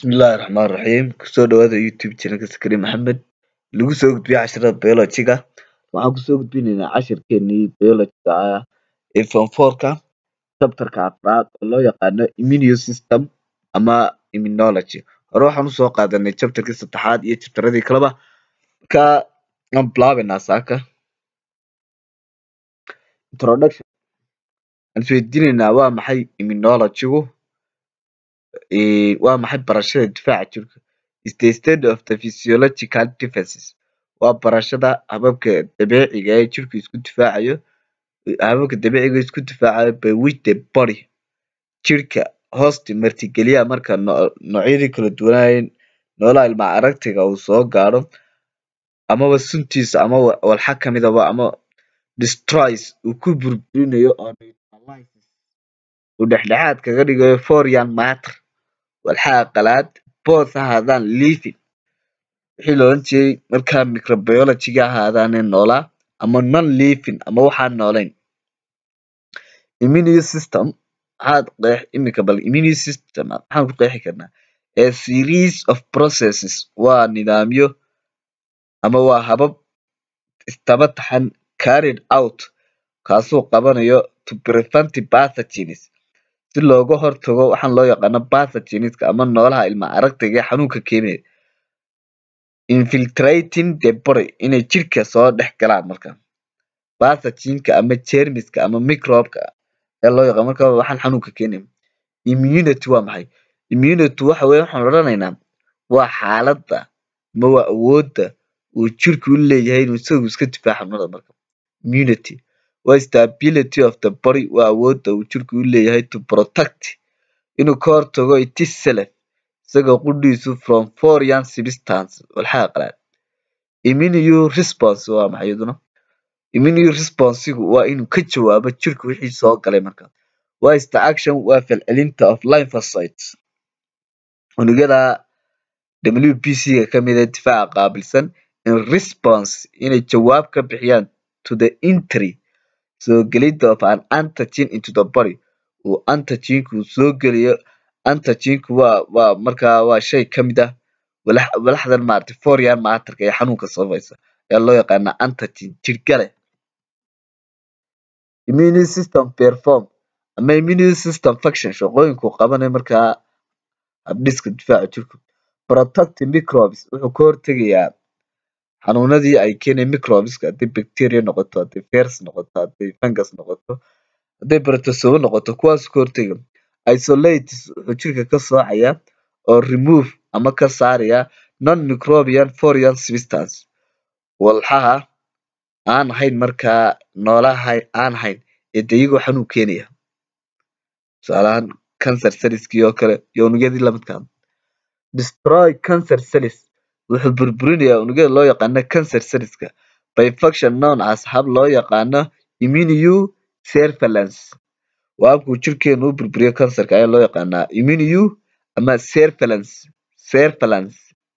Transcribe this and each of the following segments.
Bismillahi Raxmaani Raxiim kusoo dhawaada YouTube channelka Sakari Maxamed lagu soo gudbiyo casharada biology-ga waxaan kusoo gudbinaynaa cashirkeenii biology-ga ah ee form four-ka chapter-ka afraad oo loo yaqaano immune system ama immunology hore waxaan usoo qaadanay chapter-kii saddexaad iyo chapter-radii kaleba marka waan bilaabeynaa saaka introduction waxaan isweydiinaynaa waa maxay immunology-gu ee waa maxay barashada difaaca jirka is the study of the physiological defenses waa barashada hababka dabiiciga ee jirku isku difaacayo hababka dabiiciga ee isku difaacayo by which the body jirka hoosta martigeliya marka noocyadii kala duwanaayen noolaha ilma aragtiga uu soo gaadho amaba suntiisa ama walxa kamidaba ama destroys uu ku burburinayo oo neutralizes uu dhexdhexaad kaga dhigayo foreign matter walxaha qalaad both ha ahaadaan living wixii la oran jiray markaa microbiology-ga ha ahaadaane noolaa ama non living ama waxaan noolayn immune system maxaad qeex imika bal immune system maxaan ku qeexi karnaa a series of processes waa nidaamyo ama waa habab isdaba taxan carried out kaasoo qabanayo to prevent pathogens si looga hortago waxaan loo yaqaano pathogenska ama noolaha ilma aragtiga ee xanuunka keenaya infiltrating the body inay jirka soo dhex galaan marka pathogenka ama germiska ama microbe-ka ayaa loo yaqaan marka waxaan xanuunka keenaya immunity waa maxay immunity waxa weeye waxaan odhanaynaa waa xaaladda ama waa awoodda uu jirku u leeyahay inuu isagu iska difaaco xanuunada marka immunity waa stability of the body waa awoodda uu jirku u leeyahay to protect inuu ka hortago itself isaga qudhiisu from foreign substance walxaha qalaad immune response waa maxay iyaduna immune responsigu waa inuu ka jawaabo jirku wixii soo galay marka waa is the action waa falcelinta of lymphocytes unugyada WBC-ga kamid ah difaaca qaabilsan in response inay jawaab ka bixiyaan to the entry soo gelidda of an antigen into the body uu antigenku soo geliyo antigenku waa waa markaa waa shay kamid ah walax walaxdan maaragtay foreign matter-ka ee xanuunka sabaysa ayaa loo yaqaanaa antigen jirgale immune system perform ama immune system function shaqooyinku qabanayo markaa habdhiska difaaca jirku protect microbes wuxuu ka hortegayaa xanuunadii ay keenayeen microbeska hadday bacteria noqoto hadday virus noqoto hadday fungus noqoto hadday protozoa noqoto kuwaas ka hortega isolates wuxuu jirka ka soocayaa oo remove ama ka saaraya non microbian foreign substance walxaha aan ahayn markaa noolaha aan ahayn ee de iyagoo xanuun keenaya tusaale ahaan cancer cellskii oo kale iyo unugyadii lamidka ah destroy cancer cells wuxuu burburinayaa unugyada loo yaqaano cancer cellska by function known as hab loo yaqaano immune surveillance waa habkuu jirkeenu u burburiyo kansarka ayaa loo yaqaanaa immune ama surveillance surveillance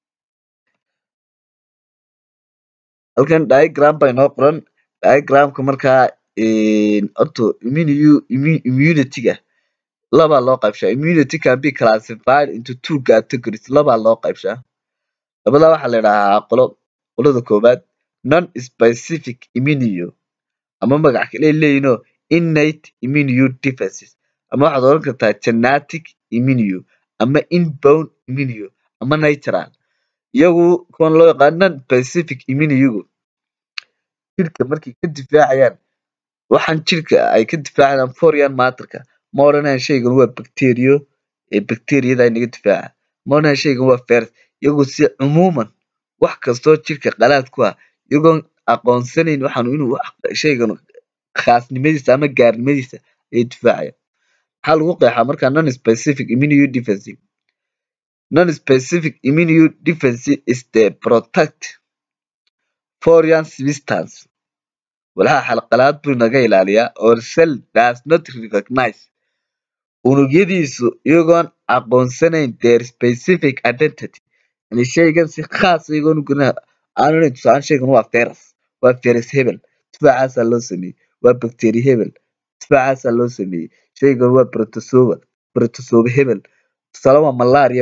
halkan diagram baa inoo qoran diagramka markaa horta immune immunity-ga labaa loo qaybshaa immunity can be classified into two categories labaa loo qaybshaa labadaa waxaa la idhahaa qolo qolada koowaad non specific immune ama magac kale leeyihinoo innate immune defenses ama waxaad oran kartaa genetic immune ama inbound immune ama natural iyagu kuwan loo yaqaano non specific immune-gu jirka markay ka difaacayaan waxaan jirka ay ka difaacayaan foreign matter-ka ma odhanayaan shaygan waa bacterio ee bacteriyada inaga difaaca ma odhanayaan shaygan waa virus iyagoo si cumuuman wax kastoo jirka qalaad ku ah iyagoon aqoonsanayn waxaan inuu shaygan khaasnimadiisa ama gaarnimadiisa ayay difaacayaan maxaa lagu qeexaa markaa non specific immune defense non specific immune defense is the protect foreign substance walxaha xalqalaad buu naga ilaaliyaa or cell does not recognize unugyadiisu iyagoon aqoonsanayn their specific identity yani shaygan si khaas iyagoon u garanay aan onayn tusaale shaygan waa virus waa virus hebel difaacaasaa loo sameeyey waa bacteria hebel difaacaasaa loo sameeyey shaygan waa protozoa protozoa hebel tusaale waa malaria-ba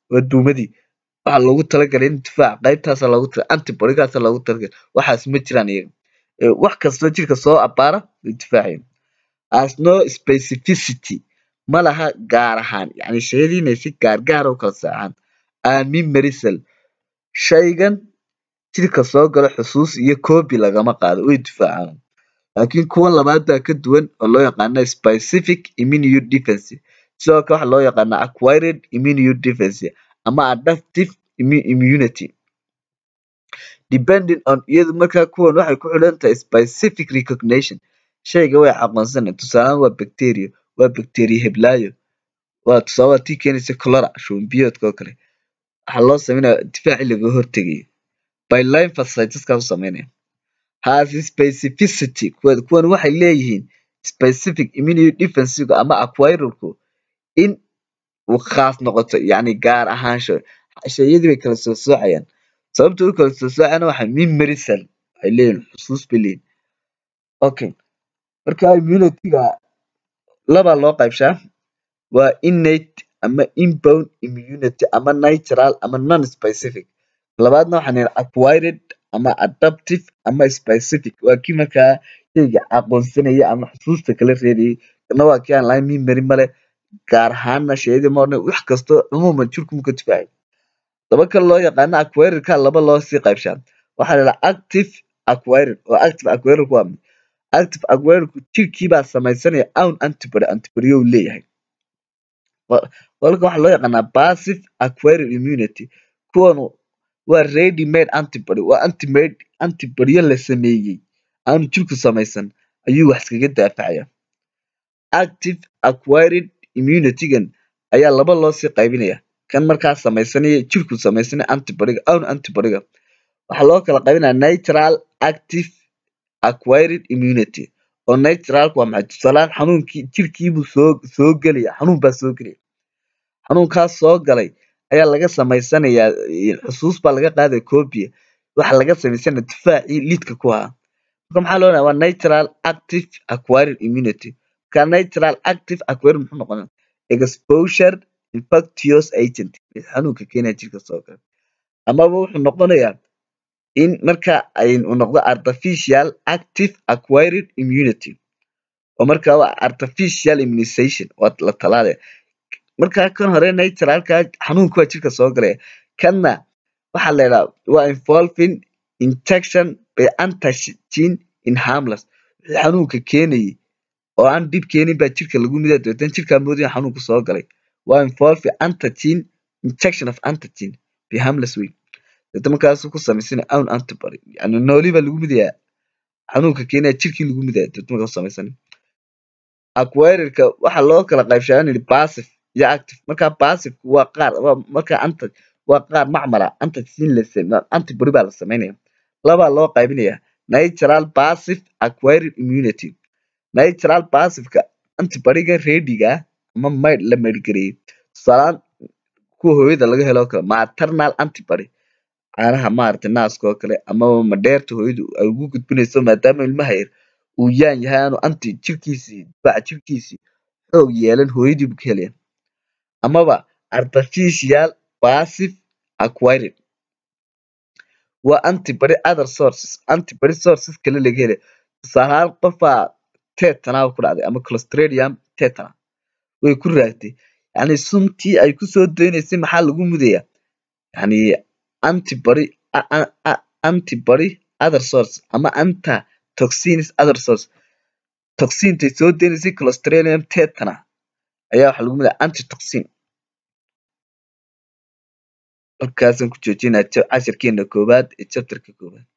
waa duumadii waxaa loogu talagalay in difaac qaybtaasa loogu tala antibodygaasa loogu talagalay waxaas ma jiraan iyaga Ee, wax kastoo jirka soo abaara way difaacayaan as no specificity ma laha gaar ahaan yani shayadii inay si gaargaar u kala saacaan aamin marisal shaygan jirka soo galo xusuus iyo copy lagama qaado way difaacaan laakiin kuwan labaad baa ka duwan oo loo yaqaano specific immune defense sidoo kale waxaa loo yaqaana acquired immune defense ama adaptive immu- immunity depending on iyadu markaa kuwan waxay ku xidhan tahay specific recognition shayga way aqoonsanay tusaalahaan waa bacteria waa bacteria heblaayo waa tusaale waa tii keenaysa cholera shuban biyoodka oo kale waxaa loo sameynaya difaacii laga hortegayo by lymphocyteska u sameynaya has specificity kuwan kuwan waxay leeyihiin specific immune defensive ama acquiralku in uu khaas noqoto yacni gaar ahaansho shayadii bay kala soo soocayaan sababta u kala soo soocayana waxaa memory cell waxay leeyihiin xusuus bay leeyihiin okay marka immunityga labaa loo qaybshaa waa innate ama inbound immunity ama natural ama non specific labaadna waxaan nidhi acquired ama adaptive ama specific waa kii markaa shayga aqoonsanaya ama xusuusta kala reebayay kana waa kii aan lahayn memory male gaar ahaanna shayadii ma odhan wax kasto cumuuman jirku ka difaacay laba kale loo yaqaano acquiredka laba loo sii qaybshaa waxaa la yidhaha active acquired oo active acquired waa maxay? active acquiredku jirkii baa samaysanaya own antibody antibody uu leeyahay Wa- walka waxaa loo yaqaanaa passive acquired immunity kuwanu waa ready made antibody waa antimade antibodyo la sameeyey aanu jirku samaysan ayuu wax iskaga daafacaya active acquired immunitygan ayaa laba loo sii qaybinaya kan markaa samaysanaya jirku samaysanaya antibodyga own antibodyga waxaa loo kala qaybinaya natural active acquired immunity oo naturalku waa maxay tusaalehaan xanuunkii jirkiibuu soo soo gelaya xanuun baa soo gelaya xanuunkaas soo galay ayaa laga samaysanayaa eh, xusuus baa laga qaadaya copia waxaa laga samaysanaya difaacii lidka ku ahaa marka maxaa loo dhahaa waa natural active acquired immunity marka natural active acquired muxuu noqonaya exposure infectious agent mid xanuunka keenaya jirka soo gala amaba wuxuu noqonayaa in marka ay uu noqdo artificial active acquired immunity oo marka waa artificial immunization waa la talaalaya marka kan hore naturalka xanuunka waa jirka soo galaya kanna waxaa la yidhaha waa involving injection by antigen in harmless wixii xanuunka keenayay oo aan dhib keenin baa jirka lagu midaa dabeetana jirkaa moodaya xanuunka soo galay waa involving antigen injection of antigen by harmless way dabeetana markaasuu ku samaysanaya own antibody yani nooli baa lagu midayaa xanuunka keenaya jirkii lagu midaya dabeetana markaa samaysanaya acquiredka waxaa loo kala qaybshaa in yidhi passive iyo active marka passive waa qaar waa marka anta waa qaar macmala antigen la same antibody baa la samaynaya labaa loo qaybinaya natural passive acquired immunity natural passiveka antibodyga readyga ah ama mayd la maydhgareeyay tusaalehaan kuwa hooyada laga helo oo kale maternal antibody caanaha maaragtay naaska oo kale amaba madheerta hooyadu ay ugu gudbinayso maadaama ilmaha yar uu yaan yahay aanu anti jirkiisii difaaca jirkiisii xoog yeelan hooyadii buu ka helaya amaba artificial passive acquired waa antibody other sources antibody sources kale laga helay tusaale ahaan qofaa tetana ku dhacday ama clostridium tetana way ku raagtay yacni suntii ay kusoo daynaysay maxaa lagu mudaya yacni antibody a- a- a- antibody other source ama anta toxins other source toxintay soo daynaysay clostridium tetana ayaa waxaa lagu mudaya antitoxin halkaasaan ku joojinaa cashirkeena koowaad ee chapterka koowaad